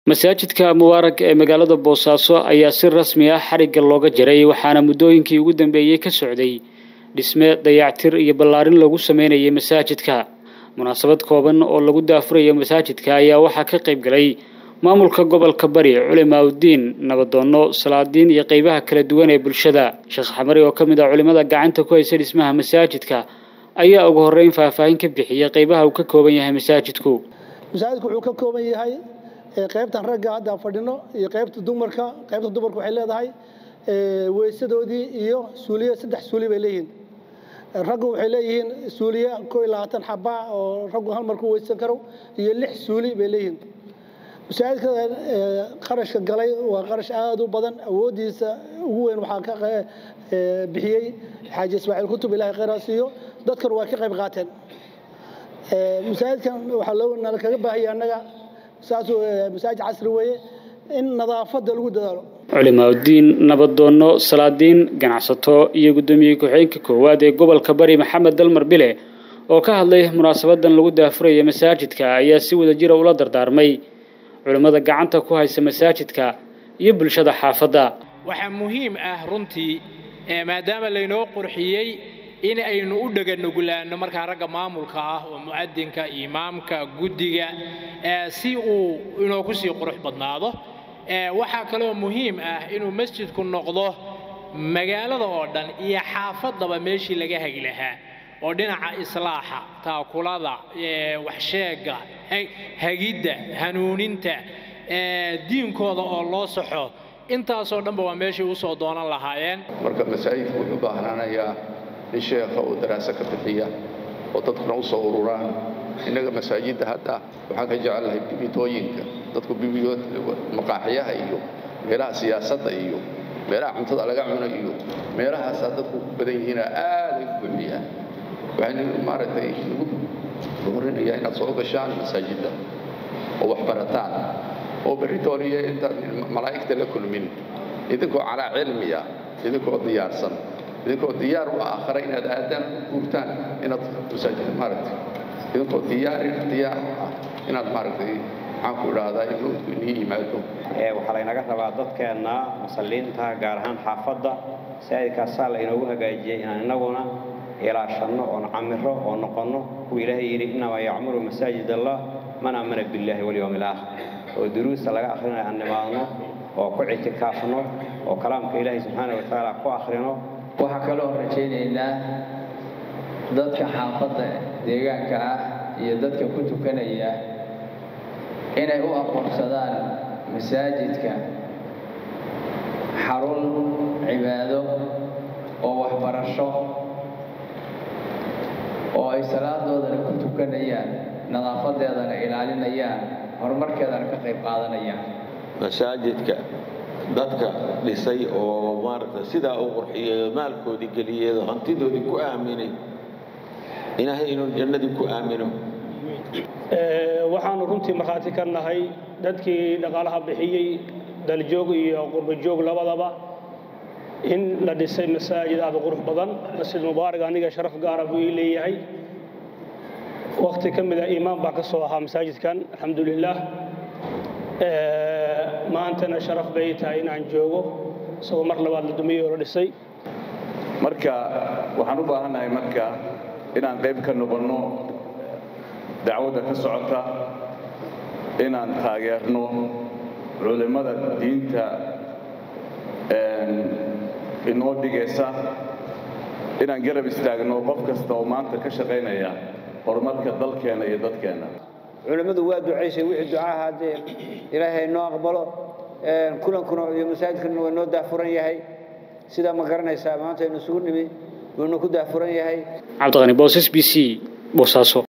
masaajidka mubaarak ee magaalada boosaaso ayaa si rasmi ah xarigga looga jaray waxaana muddooyinkii ugu dambeeyey ka socday dhisme dayactir iyo ballaarin lagu sameynayay masaajidka munaasabad kooban oo lagu daafurayo masaajidka ayaa waxaa ka qayb galay maamulka gobolka bari culimaaudiin nabadoonno salaadiin iyo qeybaha kala duwan ee bulshada sheekh xamari oo ka mid ah culimmada gacanta ku haysa dhismaha masaajidka ayaa ugu horreyn faahfaahin ka bixiyey qeybaha uu ka kooban yahay masaajidku masaajidku wuxuu ka kooban yahay qaybtan ragga hadda fadhino iyo qaybta dumarka qaybta dumarka waxay leedahay weysadoodii iyo suuliye saddex suuli bay leeyihiin raggu waxay leeyihiin suuliye koo iyo labaatan xaba oo raggu hal mar ku weysan karo iyo lix suuli bay leeyihiin masaajidka qarashka galay waa qarash aada u badan awooddiisa ugu weyn waxaa ka bixiyey xaaji ismaaciil kutub ilahay khayraa siiyo dadkan waa ka qayb qaateen masaajidkan waxaa loo nala kaga baahaya annaga saasuu masaajid casri weeye in nadaafadda lagu dadaalo culimaauddiin nabadoonno salaadiin ganacsato iyo guddoomiye ku-xigeenka koowaad ee gobolka bari maxamed dalmar bile oo ka hadlay munaasabadan lagu daafuraya masaajidka ayaa si wada jira ula dardaarmay culimmada gacanta ku haysa masaajidka iyo bulshada xaafadda waxaa muhiim ah runtii maadaama laynoo qurxiyey in aynu u dheganugulaanno markaa ragga maamulka ah oo mu'adinka imaamka guddiga si uu inoogu sii qurux badnaado waxaa kaloo muhiim ah inuu masjidku noqdo magaalada oo dhan iyo xaafaddaba meeshii laga hagi lahaa oo dhinaca islaaxa taakulada waxsheegga hagidda hanuuninta diinkooda oo loo saxo intaasoo dhanba waa meeshay u soo doonan lahaayeen marka masaajidku wuxuu baahnaanayaa in sheekha uu daraaso ka bixiya oo dadkuna u soo ururaan innaga masaajidda hadda waxaan ka jecelahay bibitooyinka dadku bibiyood maqaaxiyaha iyo meelaha siyaasadda iyo meelaha cuntada laga cuno iyo meelahaasaa dadku ku badan yihiina aaday u buuxiyaan waxaynu maaragtay lagu horinayaa inaad soo gashaan masaajidda oo wax barataan oo beritooliya intaad malaa'igta la kulmin idinkoo calaa cilmiya idinkoo diyaarsan idinkoo diyaar u aakhara inaad aadaan guurtaan inaad masaajid maaragtay idinkoo diyaar diyaar u ah inaad maaragtay maxaan ku idhaahdaa in mawdku inii yimaado waxaa laynaga rabaa dadkeenna musalliinta gaar ahaan xaafadda masaajidkaasaa laynoogu hagaajiyey inaan innaguna ilaashanno oon camiro oo noqonno kuwa ilaahay yidhi innamaa yacmuru masaajid allah man aamana billaahi walyowmi alaakhir oo duruusta laga akhrinayo aan nimaadno oo ku ictikaafno oo kalaamka ilaahay subxaana wa tacaala ku akhrino waxaa kaloo rajaynaynaa dadka xaafadda deegaanka ah iyo dadka ku tukanaya inay u aqoonsadaan masaajidka xarun cibaado oo waxbarasho oo ay salaadoodana ku tukanayaan nadaafadeedana ilaalinayaan horumarkeedana ka qayb qaadanayaan masaajidka dadka dhisay oo maaragta sidaa u qurxiyey maalkoodii geliyey oo hantidoodii ku aaminay ilaahay inuu jannadii ku aamino waxaanu runtii markhaati ka nahay dadkii dhaqaalaha bixiyey daljoog iyo qurbajoog labadaba in la dhisay masaajid aad u qurux badan masjid mubaarak aniga sharaf gaara buu ii leeyahay wakhti ka mida iimaan baa ka soo ahaa masaajidkan alxamdulilaah maantana sharaf bay tahay inaan joogo isagoo mar labaad la dumiyey oo la dhisay marka waxaan u baahannahay marka inaan qayb ka noqonno dacwadda ka socota inaan taageerno culimmada diinta inoo dhigaysa inaan garab istaagno qof kasta oo maanta ka shaqaynaya horumarka dalkeenna iyo dadkeenna culimmadu waa ducaysay wixii ducaa haddee ilaahay noo aqbalo kulankuna iyo masaajidkana waa noo daafuran yahay sidaa ma garanaysaa maanta aynu isugu nimi wuuna ku daafuran yahay cabdiqani boosas b c boosaaso